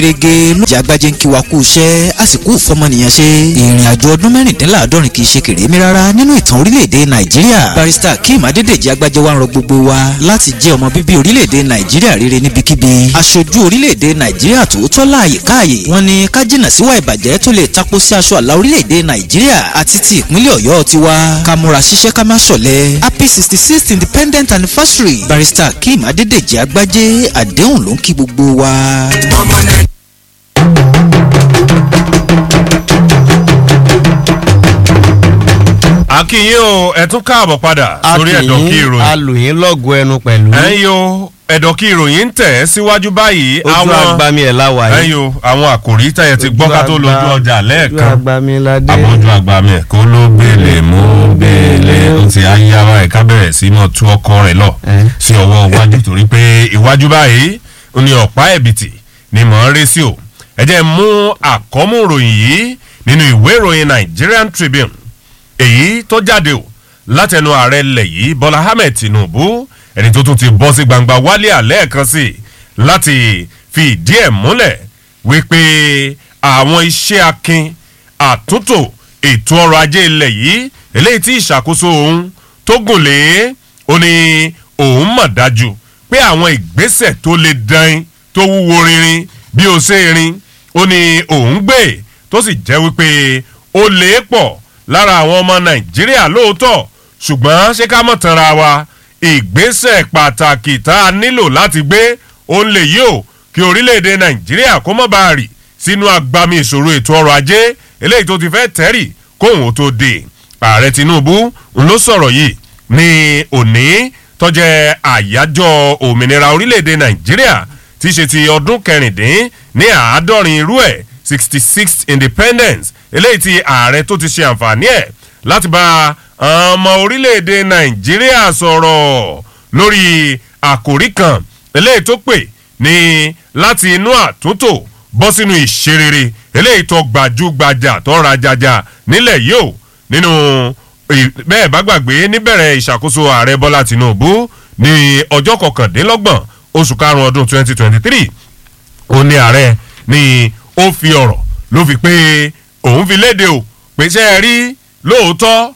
rege ló jẹ́ agbájé ń kí wa kú iṣẹ́ àsìkò ìfọmọnìyàn ṣe ìrìn àjò ọdún mẹ́rìndínláàádọ́rin kì í ṣe kèrémí rárá nínú ìtàn orílẹ̀-èdè nàìjíríà barista kim adédèjì agbájé wa ń rọ gbogbo wa láti jẹ́ ọmọ bíbí orílẹ̀-èdè nàìjíríà rere níbikíbi aṣojú orílẹ̀-èdè nàìjíríà tòótọ́ láàyè káàyè wọ́n ní ká jìnnà síwá ìbàjẹ́ tó lè tapo sí aṣọ àlà orílẹ̀-èdè nàìjíríà àti ti ìpínlẹ̀ ọ̀yọ́ tiwa ká múra ṣiṣẹ́ ká má ṣọ̀lẹ happy sixty sixth independent anniversary barista kim adédèjì agbájé àdéhùn ló ń kí gbogbo wa. ọmọ nàìjíríà. akínyìn o ẹ tún káàbọ̀ padà sórí ẹ̀dọ̀ kí ìròyìn. alòyìn lọ́gùn ẹnu pẹ̀lú. ẹ̀yin o ẹ̀dọ̀ kí ìròyìn ń tẹ̀ síwájú báyìí ojú agbami ẹ̀ láwa yìí. ẹ̀yin o àwọn àkòrí tẹ̀yẹ ti gbọ́ ká tó lójú ọjà ojú lẹ́ẹ̀kan agbami ládé. àbójú àgbàmì ẹ̀ kó ló gbélé mú gbélé ó ti ayáwá ẹ̀ ká bẹ̀rẹ̀ sí mọ̀ tú ọkọ rẹ̀ lọ Eh. sí ọwọ́ iwájú torí pé iwájú báyìí ó ní ọ̀pá ẹ̀bìtì ni mò ń rí sí o ẹ jẹ́ mú àkọ́mú ìròyìn yìí nínú ìwé ìròyìn Nigerian Tribune èyí tó jáde o látẹnu ààrẹ ilẹ̀ yìí Bọ́lá Ahmed Tinubu ẹni tó tún ti bọ́ sí gbangba wálé àlẹ́ kan sí i láti fi ìdí ẹ̀ múlẹ̀ wípé àwọn iṣẹ́ akin àtúntò ètò ọrọ̀ ajé ilẹ̀ yìí eléyìí tí ìṣàkóso òun tó gùn lé ó ní òun mọ̀ dájú pé àwọn ìgbésẹ̀ tó le dan tó wúwo rinrin bí ó ṣe rin ó ní òun gbé tó sì jẹ́ wípé ó lè pọ̀ lára àwọn ọmọ nàìjíríà lóòótọ́ ṣùgbọ́n ṣé ká mọ̀ tanra wa ìgbésẹ̀ pàtàkì tá a nílò láti gbé òun lè yí o kí orílẹ̀-èdè nàìjíríà kó mọ̀ bá a rì sínú agbami ìṣòro ètò ọrọ̀ ajé eléyìí tó ti fẹ́ tẹ́rì kóhun ó tó dé ààrẹ tinubu ń ló sọ̀rọ̀ yìí ní òní tó jẹ́ àyájọ́ òmìnira orílẹ̀-èdè nàìjíríà tí í ṣe ti ọdún kẹrìndín ní àádọ́rin irú ẹ̀ sixty sixth independence eléyìí tí ààrẹ tó ti ṣe àǹfààní ẹ̀ láti bá ọmọ orílẹ̀-èdè nàìjíríà sọ̀rọ̀ lórí àkòrí kan eléyìí tó pè ní láti inú àtúntò bọ́ sínú ìṣerere eléyìí tó gbajúgbajà tó rajajà nílẹ̀ yìí o nínú ì- bẹ́ẹ̀ bá gbàgbé níbẹ̀rẹ̀ ìṣàkóso ààrẹ bọ́lá tìǹbù ní ọjọ́ kọkàndínlọ́gbọ̀n oṣù karùn-ún ọdún twenty twenty three ó ní ààrẹ ni ó fi ọ̀rọ̀ ló fi pé òun fi léde o pé ṣe é rí lóòótọ́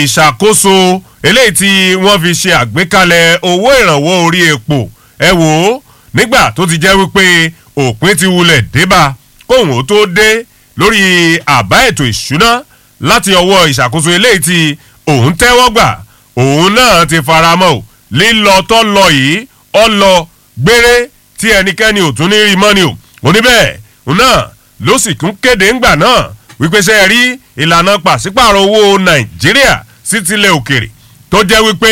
ìṣàkóso eléyìí tí wọ́n fi ṣe àgbékalẹ̀ owó ìrànwọ́ orí epo ẹ wò ó nígbà tó ti jẹ́ wípé òpin ti wulẹ̀ débà kóhùn ó tó dé lórí àbá ètò ìṣúná láti ọwọ́ ìṣàkóso eléyìí tí òun tẹ́wọ́ gbà òun náà ti faramọ́ o lílọ tó lọ yìí ọ lọ gbére tí ẹnikẹ́ni ò tún ní rí mọ́ni o oníbẹ̀ òun náà ló sì tún kéde ńgbà náà wípé ṣe é rí ìlànà pàṣípààrọ̀ owó nàìjíríà sí tilẹ̀ òkèrè tó jẹ́ wípé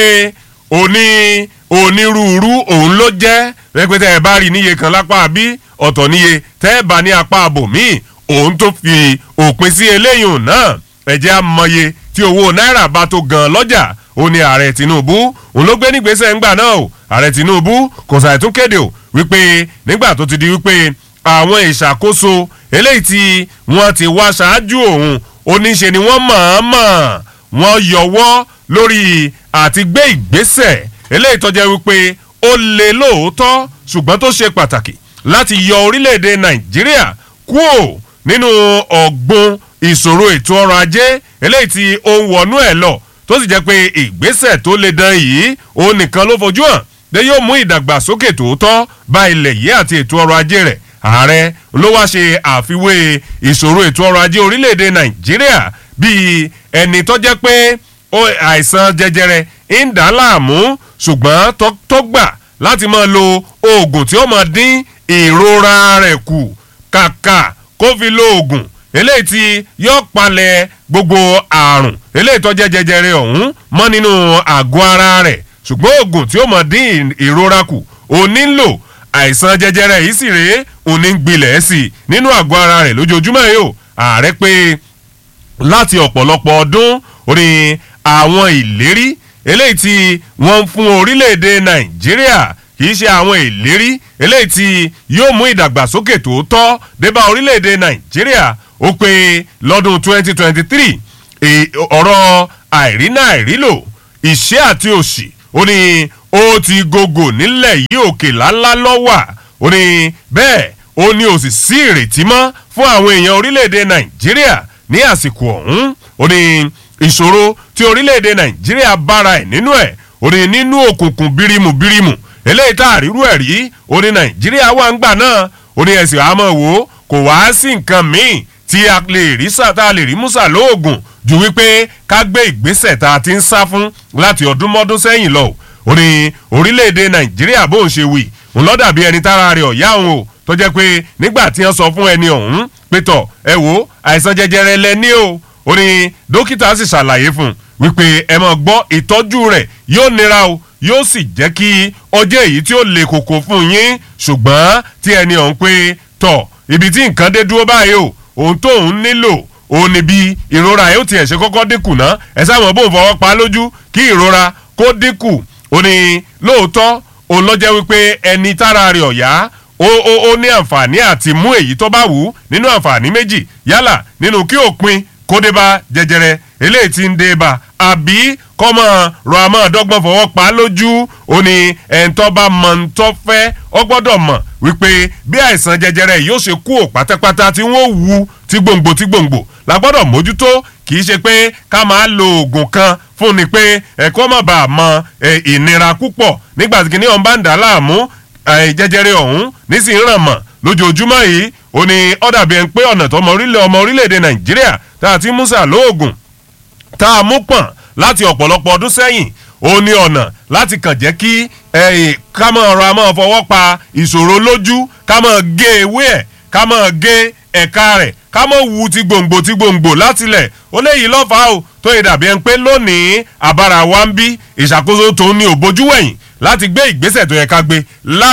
òní onírúurú òun ló jẹ́ wípé tẹ́ ẹ bá rí níye kan lápá bí ọ̀tọ̀ níye tẹ́ ẹ bá ní apá àbòmíì òun tó fi òpin sí eléyìí náà ẹ̀jẹ̀ amọye tí owó náírà bá tó gan lọ́jà ó ní ààrẹ tinubu òun ló gbé nígbésẹ̀ ńgbà náà o ààrẹ tinubu kò sàì tún kéde o wípé nígbà tó ti di wípé àwọn ìṣàkóso eléyìí tí wọ́n ti wá ṣáájú òun oníṣe ni wọ́n mọ̀ọ́mọ̀ wọ́n yọwọ́ lórí àti gbé ìgbésẹ̀ eléyìí tó jẹ́ wípé ó lè lóòótọ́ ṣùgbọ́n tó ṣe pàtàkì láti yọ orílẹ̀-èdè nàìjíríà kúò nínú ọ̀gbun ìṣòro ètò ọrọ̀ ajé eléyìí tí ó ń wọnú ẹ̀ lọ tó sì jẹ́ pé ìgbésẹ̀ tó le dan yìí òun nìkan ló fojú hàn pé yóò mú ìdàgbàsókè tòótọ́ bá ilẹ̀ yìí àti ètò ọrọ̀ ajé rẹ̀ ààrẹ ló wá ṣe àfiwé ìṣòro ètò ọrọ̀ ajé orílẹ̀-èdè nàìjíríà bíi ẹni tó jẹ́ pé ó- àìsàn jẹjẹrẹ ń dà á láàmú ṣùgbọ́n tó- tó gbà láti máa lo oògùn tí ó máa dín ìrora rẹ̀ kù kàkà kó fi lo oògùn eléyìí tí yóò palẹ̀ gbogbo àrùn eléyìí tó jẹ́ jẹjẹrẹ ọ̀hún mọ́ nínú àgọ́ ara rẹ̀ ṣùgbọ́n oògùn tí ó máa dín ìrora kù ó nílò àìsàn jẹjẹrẹ yìí sì rèé òun ní gbilẹ̀ sí i nínú àgọ́ ara rẹ̀ lójoojúmọ́ yìí o ààrẹ pé láti ọ̀pọ̀lọpọ̀ ọdún ó ní àwọn ìlérí eléyìí tí wọ́n ń fún orílẹ̀-èdè nàìjíríà kì í ṣe àwọn ìlérí eléyìí tí yóò mú ìdàgbàsókè tòótọ́ débá orílẹ̀-èdè nàìjíríà ó pé lọ́dún 2023 è- ọ̀rọ̀ àìrínà àìrílò ìṣẹ́ àti òṣì ó ní ó ti gògò nílẹ̀ yìí òkè lálá lọ́wà ó ní bẹ́ẹ̀ ó ní ó sì sí ìrètí mọ́ fún àwọn èèyàn orílẹ̀-èdè nàìjíríà ní àsìkò ọ̀hún ó ní ìṣòro tí orílẹ̀-èdè nàìjíríà bára ẹ̀ nínú ẹ̀ ó ní nínú òkùnkùn bírímù bírímù eléyìí tá àrírú ẹ̀ rí ó ní nàìjíríà wà ń gbà náà ó ní ẹ̀sìn àmọ́ wò ó kò wá sí nǹkan míì tí a lè rí sá tá a lè rí musa lóògùn ju wípé ká gbé ìgbésẹ̀ tá a ti ń sá fún láti ọdún mọ́dún sẹ́yìn lọ ó ní orílẹ̀-èdè nàìjíríà bó ń ṣe wì ń lọ́dà bí ẹni tára rẹ̀ ọ̀yá òun o tó jẹ́ pé nígbà tí wọ́n sọ fún ẹni ọ̀hún pé tọ̀ ẹ wo àìsàn jẹjẹrẹ lẹ ní o ó ní dókítà sì ṣàlàyé fún un wípé ẹ máa gbọ́ ìtọ́jú rẹ̀ yóò nira o yóò sì jẹ́ kí ọjọ́ èyí tí ó le koko fún yín ṣùgbọ́n tí ẹni ọ̀hún pé tọ̀ ibi tí nǹkan dé dúró báyìí o ohun tóun nílò òun ni bí ìrora yóò tiẹ̀ ṣe kọ́kọ́ dínkù ná ẹ sáwọn bóun fọwọ́ pa lójú kí ìrora kó dínkù ó ní lóòótọ́ òun lọ́jẹ́ wípé ẹni tára rẹ̀ ọ̀yá ó ó ó ní àǹfààní àti mú èyí tó bá wù ú nínú àǹfààní méjì yálà nínú kí òpin kó dé bá jẹjẹrẹ eléyìí tí ń dé bá àbí kọ́mọ rọ àmọ́ dọ́gbọ́n fọwọ́ pa lójú ó ní ẹ̀ńtọ́ bá mọ̀ ń tọ́ fẹ́ ọ gbọ́dọ̀ mọ̀ wípé bí àìsàn jẹjẹrẹ yóò ṣe kú ò pátápátá tí wọ́n wú tí gbòǹgbò tí gbòǹgbò la gbọ́dọ̀ mójútó kì í ṣe pé ká máa lo oògùn kan fún ni pé ẹ̀kọ́ má bàa mọ ìnira púpọ̀ nígbà tí kìnìún bá ń dà láàmú jẹjẹrẹ ọ̀hún nísìnyí ràn mọ̀ lójoojúmọ́ yìí ó ní ọ̀dà bíi ẹni pé ọ̀nà tó ọmọ orílẹ̀-èdè nàìjíríà tá a ti mú sà lóògùn tá a mú pọ̀n láti ọ̀pọ̀lọpọ̀ ọdún sẹ́yìn ó ní ọ̀nà láti kàn jẹ́ kí ká máa ra máa fọwọ́ pa ìṣòro lójú ká máa gé ewé ẹ̀ ká máa gé ẹ̀ka rẹ̀ ká máa wu ti gbòǹgbò ti gbòǹgbò látilẹ̀ ó léyìí lọ́fàá o tó yẹ dàbí ẹni pé lónìí àbára wa ń bí ìṣàkóso tó ní òbójú wẹ̀yìn láti gbé ìgbésẹ̀ tó yẹ ká gbé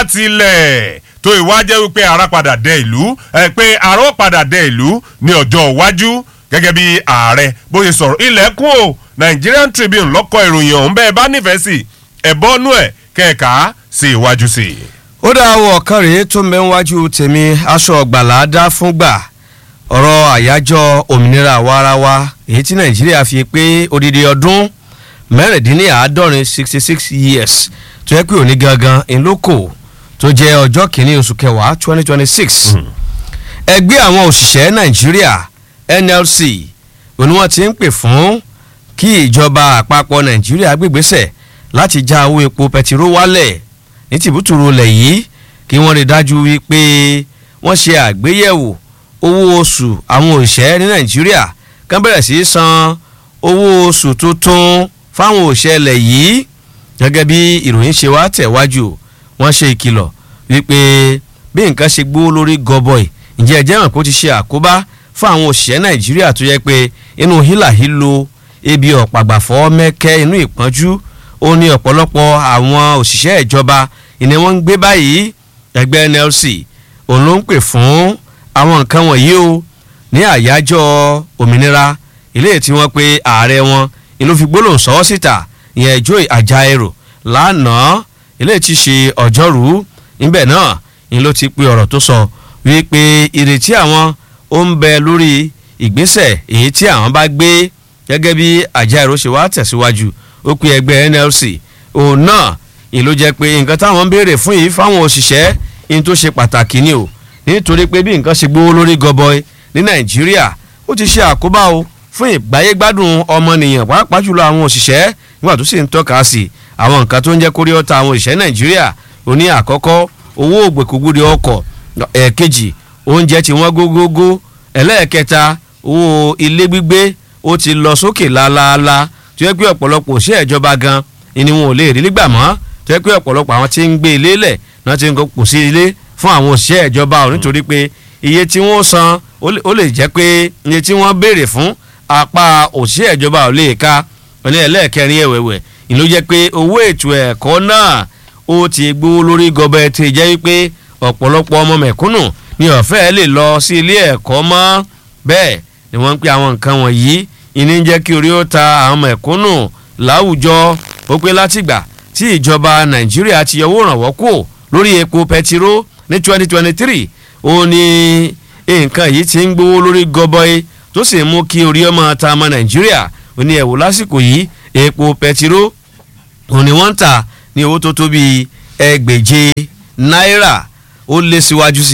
látilẹ̀ tó ìwá jẹ́ wípé ara padà dẹ ìlú ẹ pé ara ó padà dẹ ìlú ní ọjọ́ iwájú gẹ́gẹ́ bí ààrẹ bóyá sọ̀rọ̀ ilẹ̀kùn o Nigerian Tribune lọ́kọ̀ ìròyìn ọ̀hún bẹ́ẹ̀ bá nífẹ̀ẹ́ sí ẹ̀bọ́nú ẹ̀ kẹ̀ka sí iwájú sí i. ó dá àwọn ọ̀kan rèé tó ń bẹ níwájú tèmi aṣọ ọ̀gbàlà dá fúngbà ọ̀rọ̀ àyájọ́ òmìnira àwarawa èyí tí Nàìjíríà fi pé odidi ọdún mẹ́rìndínláàádọ́rin sixty six years tó yẹ pé òní gangan ńlọ́kọ̀ tó jẹ́ ọjọ́ kìíní oṣù kẹwàá twenty twenty six ẹgbẹ́ àwọn òṣìṣẹ́ Nàìjíríà NLC òní wọ́n ti ń pè fún kí ìjọba àpapọ̀ Nàìjíríà gbégbésẹ̀ láti já owó epo pẹtiró wálẹ̀ ní tìbútùrú ilẹ̀ yìí kí wọ́n rí dájú wípé wọ́n ṣe àgbéyẹ̀wò owó oṣù àwọn òṣìṣẹ́ ní Nàìjíríà kán bẹ̀rẹ̀ sí í san owó oṣù tuntun fáwọn òṣìṣẹ́ ilẹ̀ yìí gẹ́gẹ́ bí ìròyìn ṣe wá tẹ̀wájú wọ́n ṣe ìkìlọ̀ wípé bí nǹkan ṣe gbówó lórí gọbọi ǹjẹ́ ẹ jẹ́ mọ̀ pé ó ti ṣe àkóbá fún àwọn òṣìṣẹ́ Nàìjíríà tó yẹ pé inú hílàhílo ebi ọ̀pàgbàfọ́ mẹ́kẹ́ inú ìpọ́njú ó ní ọ̀pọ̀lọpọ̀ àwọn òṣìṣẹ́ ìjọba ìní wọ́n ń gbé báyìí ẹgbẹ́ NLC òun ló ń pè fún àwọn nǹkan wọ̀nyí o ní àyájọ́ òmìnira ilé tí wọ́n pe ààrẹ wọn ìlú fi gbólóhùn sọ́wọ́ síta ìyẹn Joy Ajaero lánàá ilé tí ṣe ọjọ́rú níbẹ̀ náà ni ló ti pe ọ̀rọ̀ tó sọ wípé ìrètí àwọn ó ń bẹ lórí ìgbésẹ̀ èyí tí àwọn bá gbé gẹ́gẹ́ bí Ajaero ṣe wá tẹ̀síwájú ó pe ẹgbẹ́ NLC òun náà ìlú jẹ́ pé nǹkan táwọn ń béèrè fún yìí fáwọn òṣìṣẹ́ ní tó ṣe pàtàkì ni o nítorí pé bí nǹkan ṣe gbówó lórí gọbọi ní Nàìjíríà ó ti ṣe àkóbá o fún ìgbáyégbádùn ọmọnìyàn pàápàá jùlọ àwọn òṣìṣẹ́ nígbà tó sì ń tọ́ka sí àwọn nǹkan tó ń jẹ́ kórí ọ̀tá àwọn òṣìṣẹ́ Nàìjíríà ó ní àkọ́kọ́ owó ògbèkúgbúdi ọkọ̀ ẹ̀ẹ̀kejì oúnjẹ tí wọ́n gógógó ẹlẹ́ẹ̀kẹta owó ilé gbígbé ó ti lọ sókè lálaalá tó yẹ pé ọ̀pọ̀lọpọ̀ òṣìṣẹ́ ìjọba gan ni wọn ò lè rí nígbà mọ́ tó yẹ pé ọ̀pọ̀lọpọ̀ àwọn tí ń gbé ilé lẹ̀ náà ti ń kó sí ilé fún àwọn òṣìṣẹ́ ìjọba ò nítorí pé iye tí wọ́n san ó lè jẹ́ pé iye tí wọ́n béèrè fún apá òṣìṣẹ́ ìjọba ò lè ka ní ẹlẹ́ẹ̀kẹrin ẹ̀wẹ̀wẹ̀ ni ló jẹ́ pé owó ètò ẹ̀kọ́ náà ó ti gbówó lórí gọbẹ tí jẹ́ wípé ọ̀pọ̀lọpọ̀ ọmọ mẹ̀kúnnù ni ọ̀fẹ́ lè lọ sí ilé ẹ̀kọ́ mọ́ bẹ́ẹ̀ ni wọ́n ń pè àwọn nǹkan wọ̀nyí ìní jẹ́ kí orí ó ta àwọn mẹ̀kúnnù láwùjọ ó pé látìgbà tí ìjọba nàìjíríà ti yọwọ́ ìrànwọ́ kù lórí epo pẹtiró ní 2023 ó ní nǹkan yìí ti ń gbówó lórí gọbọi tó sì mú kí orí ọmọ ta ọmọ nàìjíríà ó ní ẹ̀wò lásìkò yìí epo pẹtiró ó ní wọ́n ń tà ní owó tó tó bíi ẹgbẹ̀je náírà ó lé síwájú sí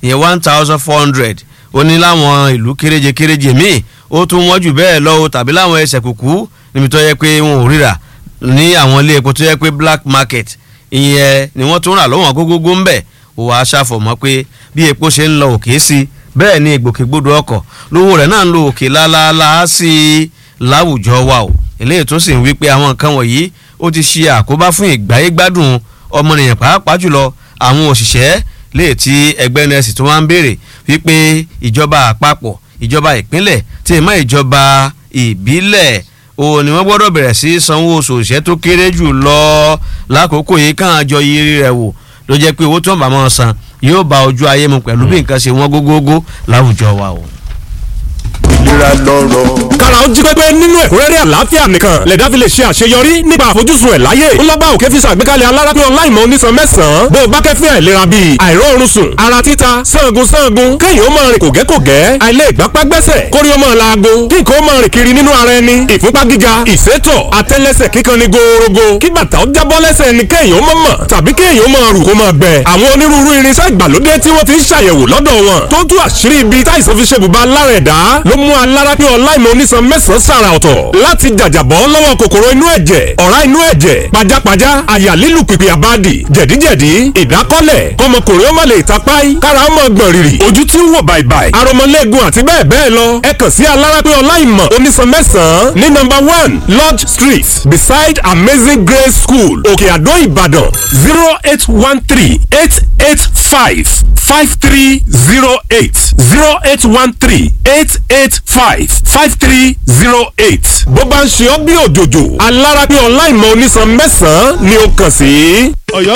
ìyẹn one thousand four hundred ó ní láwọn ìlú kéréje kéréje míì ó tún wọ́n jù bẹ́ẹ̀ lọ o tàbí láwọn ẹsẹ̀ kùkú níbi tó yẹ pé wọn ò ríra ní àwọn ilé epo tó yẹ pé black market ìyẹn ni wọ́n tún rà lọ́wọ́n gógógó ń bẹ̀ ó wàá ṣàfọ̀mọ́ pé bí epo ṣe ń lọ òkè sí bẹ́ẹ̀ ni ìgbòkègbodò ọkọ̀ lówó rẹ̀ náà ń lo òkè lálálá sí i láwùjọ wa o eléyìí tó sì ń wí pé àwọn nǹkan wọ̀nyí ó ti ṣe àkóbá fún ìgbáyé gbádùn ọmọnìyàn pàápàá jùlọ àwọn òṣìṣẹ́ léè tí ẹgbẹ́ nẹ́ẹ̀sì tó wá ń béèrè wípé ìjọba àpapọ̀ ìjọba ìpínlẹ̀ tí ìmọ̀ ìjọba ìbílẹ̀ òun ni wọ́n gbọ́dọ̀ bẹ̀rẹ̀ sí sanwó oṣù òṣìṣẹ́ tó kéré jù lọ lákòókò yìí kàn án jọ yiri rẹ̀ wò ló jẹ́ pé owó tó ń bá wọn san yóò bá ojú ayé mu pẹ̀lú bí nǹkan ṣe wọ́n gógógó láwùjọ wa o. ìlera lọ́rọ̀. kára ó jí pépé nínú ẹ̀kúnrẹ́rẹ́ àlàáfíà nìkan lẹ̀dá fi lè ṣe àṣeyọrí nípa àfojúsùn ẹ̀ láyé ńlọ́bà òkè fi ṣàgbékalẹ̀ alárápín ọláìmọ̀ onísan mẹ́sàn-án bó o bá kẹ́fín àìlera bíi àìróorun sùn ara títa sangun sangun kéèyàn ó máa rìn kògẹ́kògẹ́ àìlè ìgbápá gbẹ́sẹ̀ kórí ó máa laago kí nǹkan ó máa rìn kiri nínú ara ẹni ìfúnpá gíga ìsétọ̀ àtẹ́lẹsẹ̀ kíkan ni gòòrògò kí bàtà ó jábọ́ lẹ́sẹ̀ ni kéèyàn ó máa mọ̀ tàbí kéèyàn ó máa rù kó máa gbẹ àwọn onírúurú irinṣẹ́ ìgbàlódé tí wọ́n ti ń ṣàyẹ̀wò lọ́dọ̀ wọn tó tú àṣírí ibi táìsàn fi ṣe bùbá lára ẹ̀dá ló mú alárápín ọláìmọ̀ onísan mẹ́sàn-án sàrà ọ̀tọ̀ láti jàjàbọ́ lọ́wọ́ kòkòrò inú ẹ̀jẹ̀ ọ̀rá inú ẹ̀jẹ̀ pajápajá àyà lílù pìpì àbádì jẹ̀díjẹ̀dí ìdákọ́lẹ̀ kọmọkùnrin ó má lè tapáì kára ó mọ̀ gbọ̀n rìrì ojú tí ń wò bàìbàì aromọlẹ́gun àti bẹ́ẹ̀ bẹ́ẹ̀ lọ ẹ kàn sí alárápín ọláìmọ̀ onísan mẹ́sàn-án ní nọ́mbà one lodge street beside amazing grace school òkè àdó ìbàdàn zero eight one three eight eight five five three zero eight zero eight one three eight eight five five three zero eight. bó bá ń ṣe ọ́ bí òjòjò alárápín ọláìmọ̀ onísan mẹ́sàn-án ni ó kàn sí. ọ̀yọ́